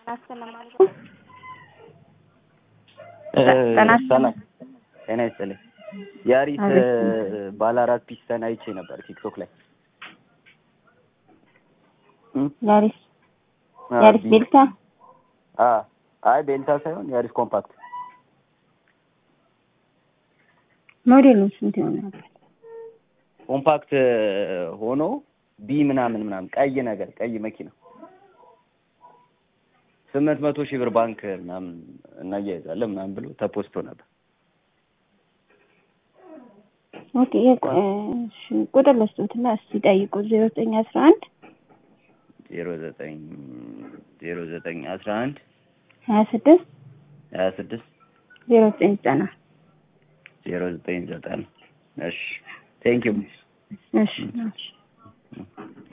ጤና ይስጥልኝ። ያሪስ ባለ አራት ፒስተን አይቼ ነበር ቲክቶክ ላይ። ያሪስ ያሪስ ቤልታ አይ ቤልታ ሳይሆን ያሪስ ኮምፓክት ሞዴሉ ስንት ይሆናል? ኮምፓክት ሆኖ ቢ ምናምን ምናምን ቀይ ነገር ቀይ መኪና ስምንት መቶ ሺህ ብር ባንክ ምናምን እናያይዛለን ምናምን ብሎ ተፖስቶ ነበር። ኦኬ ቁጥር ለስቶትና እስቲ ጠይቁ ዜሮ ዘጠኝ አስራ አንድ ዜሮ ዘጠኝ ዜሮ ዘጠኝ አስራ አንድ ሀያ ስድስት ሀያ ስድስት ዜሮ ዘጠኝ ዘጠና ዜሮ ዘጠኝ ዘጠና እሺ ቴንኪዩ እሺ እሺ